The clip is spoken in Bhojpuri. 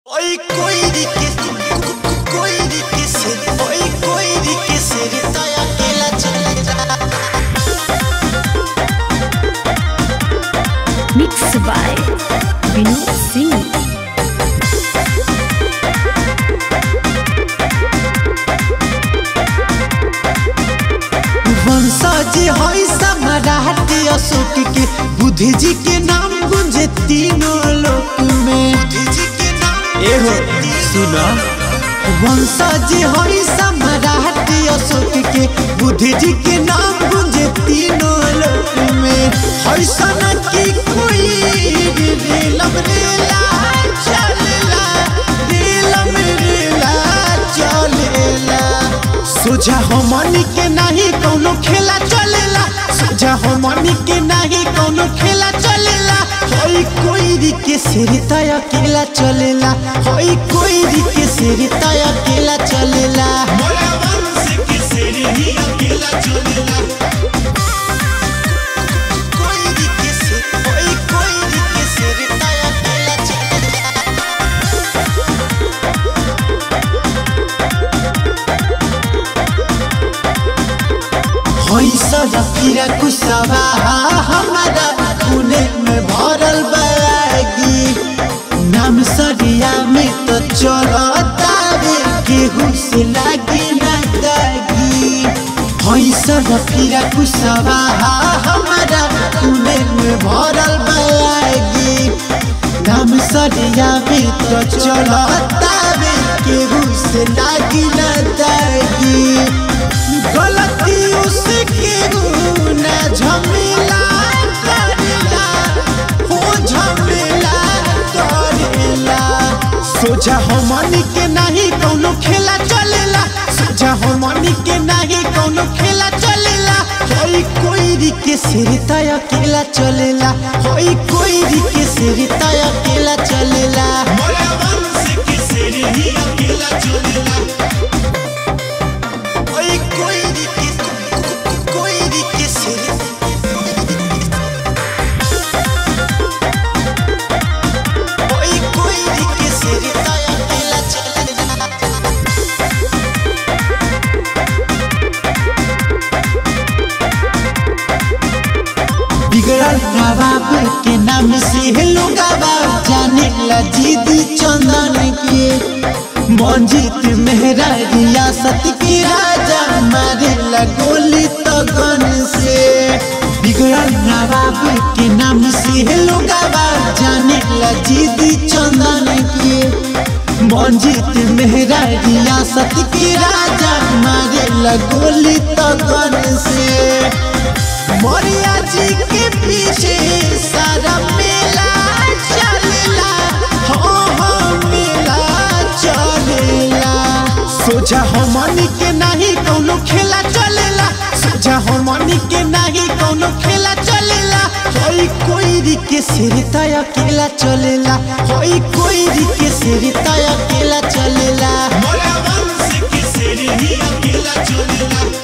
Oi, coiri que coiri que se oi coiri que se ritaya kela chala Mixed by Vinod Singh. वंशज हई सम्राट अशोक के बुद्धि जी के नाम गुंजे तीनों लोक में बुद्धि जी के नाम एहो सुना वंशज हई सम्राट अशोक के बुद्धि जी के नाम गुंजे तीनों लोक में हई सना की कोई रीलम रीला चलेला रीलम रीला चलेला सोझा हमनी के नहीं कोनो खेला चलेला सोझा हमनी के नहीं कोनो खेला चलेला होई कोई के सिरता अकेला चलेला होई कोई के सिरता अकेला चलेला मोला वंश के सिर ही अकेला चलेला कोई के सिर होई कोई के सिरता अकेला चलेला होई सदा फिरा कुसवा हमारा खूने में भरल बैगी नाम सरिया में तो चलता रे केहू से लागे ना दागी होई सदा फिरा कुसवा हमारा खूने में भरल बैगी नाम सरिया में तो चलता रे केहू से लागे ना दागी गलती उसके गुना झमेला करेला हो झमेला करेला सोचा हमनी के नहीं कोनो खेला चलेला सोचा हमनी के नहीं कोनो खेला चलेला होई कोई के सिरता अकेला चलेला होई कोई के सिरता अकेला चलेला मोला वंश के सिर ही अकेला चलेला ओए कोई के कोई के सिर ओए कोई के सिर ताया केला चलेला बिगड़ल नवाब के नाम से लोगावा जाने ला जीद चंदन के मंजीत मेहरा रियासत के राजा मारे ला गोली तो गन से बिगड़ल नवाब के नाम से लोगावा जाने ला जीद चंदन के मंजीत मेहरा रियासत के राजा मारे ला गोली तो गन से मोरिया जी के पीछे सारा मेला चलेला हो हो मेला चलेला सोचा हमनी के नहीं कोनो खेला चलेला सोचा हमनी के नहीं कोनो खेला चलेला होई कोई के सिरता अकेला चलेला होई कोई के सिरता अकेला चलेला मोला वंश के सिर ही अकेला चलेला